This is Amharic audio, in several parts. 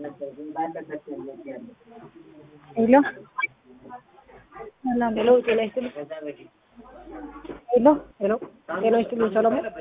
ሄሎ ሰላም ሄሎ ጤና ይስጥልኝ። ሄሎ ሄሎ ጤና ይስጥልኝ። ሰላም ነው?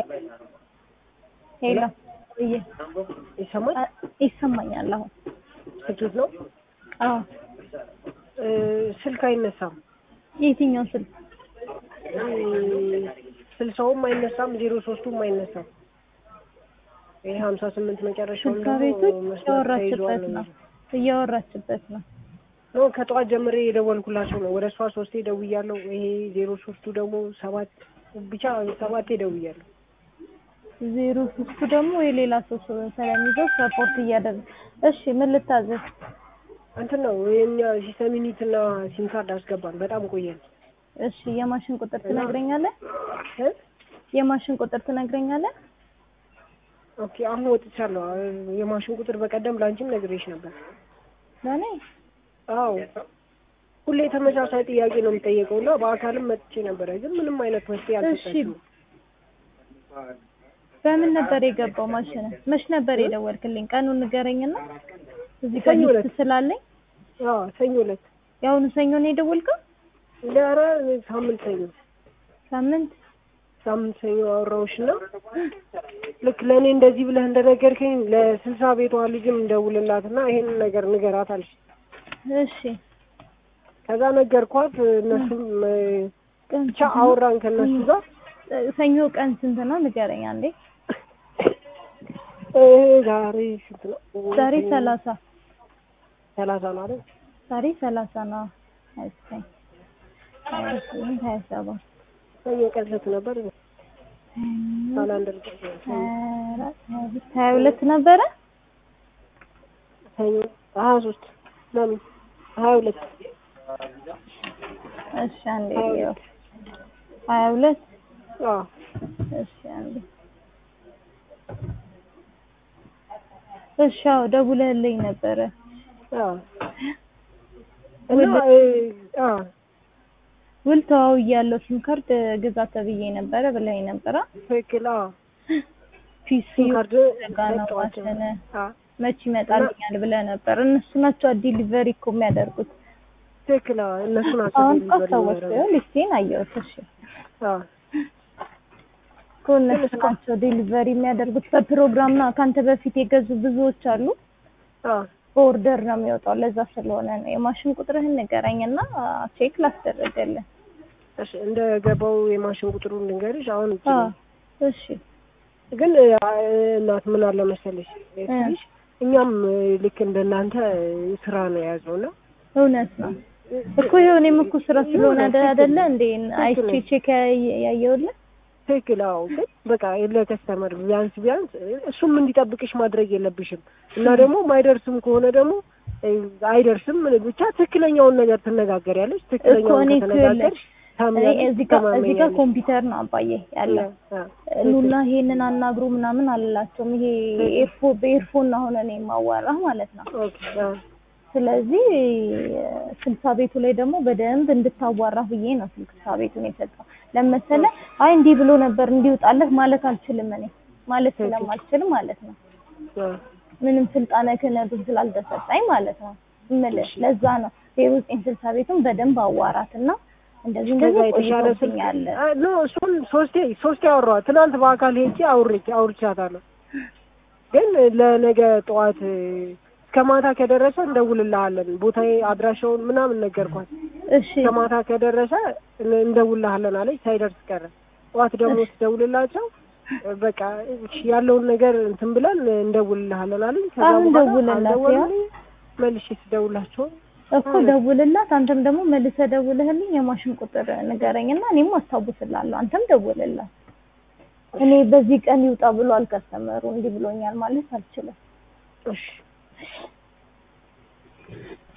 ሄሎ እየ ይሰማል? አ- ይሰማኛል አሁን ስኬት ነው። አዎ እ፣ ስልክ አይነሳም። የትኛው ስልክ እ፣ ስልሳውም አይነሳም፣ ዜሮ ሶስቱም አይነሳም። ይሄ ሀምሳ ስምንት መጨረሻውን ስልካ ደግሞ ቤቶች መስመር ተይዟል እያወራችበት ነው እያወራችበት ነው ኖ ከጠዋት ጀምሬ የደወልኩላቸው ነው። ወደ እሷ ሶስቴ ደውያለሁ። ይሄ ዜሮ ሶስቱ ደግሞ ሰባት ብቻ ሰባቴ ደውያለሁ። ዜሮ ሶስቱ ደግሞ የሌላ ሰው ስለሚይዘው ሰፖርት እያደረገ እሺ ምን ልታዘዝ እንትን ነው የኛ ሲስተም ዩኒት እና ሲም ካርድ አስገባን። በጣም ቆየን። እሺ የማሽን ቁጥር ትነግረኛለህ እ? የማሽን ቁጥር ትነግረኛለህ ኦኬ አሁን ወጥቻለሁ። የማሽን ቁጥር በቀደም ላንቺም ነግሬሽ ነበር። ለእኔ አዎ ሁሌ ተመሳሳይ ጥያቄ ነው የሚጠየቀው እና በአካልም መጥቼ ነበረ፣ ግን ምንም አይነት መፍትሄ አልሰጠችም። በምን ነበር የገባው ማሽን መች ነበር የደወልክልኝ ቀኑን ንገረኝና እዚህ ጋር ሰኞ ዕለት። ሊስት ስላለኝ አዎ ሰኞ ዕለት የአሁኑ ሰኞ ነው የደወልከው ኧረ ሳምንት ሰኞ ሳምንት ሳምንት ሰኞ አወራሁሽ እና ልክ ለእኔ እንደዚህ ብለህ እንደነገርከኝ ለስልሳ ቤቷ ልጅም እንደውልላት እና ይሄንን ነገር ንገራት አልሽ። እሺ ከዛ ነገርኳት። እነሱም እ፣ ቀን ብቻ አወራን ከእነሱ ጋር ሰኞ ቀን ስንት ነው ንገረኝ አንዴ እ፣ ዛሬ ስንት ነው? ዛሬ ሰላሳ ሰላሳ ነው አይደል? ዛሬ ሰላሳ ነው ሀያ ዘጠኝ ሀያ ስምንት ሀያ ሰባት ሰኞ ቀን ስንት ነበር? ካላንደር ቀን ሀያ አራት ሀያ አምስት ሀያ ሁለት ነበረ ሰኞ ሀያ ሶስት ለምን ሀያ ሁለት እሺ አንዴ ልየው ሀያ ሁለት አዎ እሺ አንዴ እሺ አዎ ደውለህልኝ ነበረ አዎ እና እ፣ አዎ ውል ተዋውያለሁ ሲም ካርድ ግዛ ተብዬ ነበረ ብለኸኝ ነበረ ትክክል አዎ ፒሲ ሲም ካርድ ዘጋ ነው ሰጠኋቸው። ማሽን አዎ መች ይመጣልኛል ብለህ ነበር እነሱ ናቸው ዲሊቨሪ እኮ የሚያደርጉት ትክክል አዎ እነሱ ናቸው አሁን እኮ delivery ሰዎች የሚያደርጉት። ሊስቴን አየሁት እሺ አዎ እኮ እነሱ ናቸው ዴሊቨሪ የሚያደርጉት በፕሮግራም ነው ከአንተ በፊት የገዙ ብዙዎች አሉ አዎ በኦርደር ነው የሚወጣው ለዛ ስለሆነ ነው የማሽን ቁጥርህን ንገረኝና ቼክ ላስደረገልህ እሺ እንደ ገባው የማሽን ቁጥሩን ልንገርሽ አሁን እቺ አዎ ነው። እሺ ግን እ፣ እናት ምን አለ መሰለሽ ትንሽ እኛም እ፣ ልክ እንደናንተ እ፣ ስራ ነው የያዝነው እና እውነት ነው እኮ ይኸው እኔም እኮ ስራ ስለሆነ አደ- አይደለ እንዴ አይቼ ትክክል። ቼክ ያየውልህ ትክክል አዎ ግን በቃ ለከስተመር ቢያንስ ቢያንስ እሱም እንዲጠብቅሽ ማድረግ የለብሽም እና ደግሞ ማይደርስም ከሆነ ደግሞ እ፣ አይደርስም ብቻ ትክክለኛውን ነገር ትነጋገሪያለሽ እኮ ትክክለኛውን እኔ ከተነጋገርሽ እኔ ታምኛለሽ እዚህ ጋር እዚህ ጋር ትተማመኛለሽ ኮምፒውተር ነው አባዬ ያለው ኑና ይሄንን አናግሩ ምናምን አልላቸውም። ይሄ ኤርፎ በኤርፎን አሁን እኔ የማዋራህ ማለት ነው። ኦኬ አዎ ስለዚህ ስልሳ ቤቱ ላይ ደግሞ በደንብ እንድታዋራህ ብዬ ነው ስልሳ ቤቱን የሰጠው። ለመሰለ አይ እንዲህ ብሎ ነበር እንዲውጣለህ ማለት አልችልም እኔ ማለት ስለማልችል ማለት ነው። አዎ ምንም ስልጣነ ክህነቱ ስላልተሰጠኝ ማለት ነው እምልህ ለዛ ነው ዜሮ ዘጠኝ ስልሳ ቤቱን በደንብ አዋራትና እንደዚህ ከዛ እንደዚህ የተሻለ ስልክ ቆይቶብኛል አ- ኖ እሱን ሶስቴ ሶስቴ አወራኋት። ትናንት በአካል ሄጄ አውርቼ አውርቻታለሁ። ግን ለነገ ጠዋት እ፣ እስከ ማታ ከደረሰ እንደውልልሃለን ቦታዬ አድራሻውን ምናምን ነገርኳት። እሺ እስከ ማታ ከደረሰ እን- እንደውልልሃለን አለች። ሳይደርስ ቀረ። ጠዋት ደግሞ ስደውልላቸው እ፣ በቃ እሺ ያለውን ነገር እንትን ብለን እንደውልልሃለን አለኝ። ከዛ አሁን በኋላ ደውልላት አልደወሉልኝ። መልሼ ስደውላቸው እኮ ደውልላት። አንተም ደግሞ መልሰህ ደውልህልኝ የማሽን ቁጥር ንገረኝና እኔም አስታውስላለሁ። አንተም ደውልላት። እኔ በዚህ ቀን ይውጣ ብሎ አልከስተመሩ እንዲህ ብሎኛል ማለት አልችልም። እሺ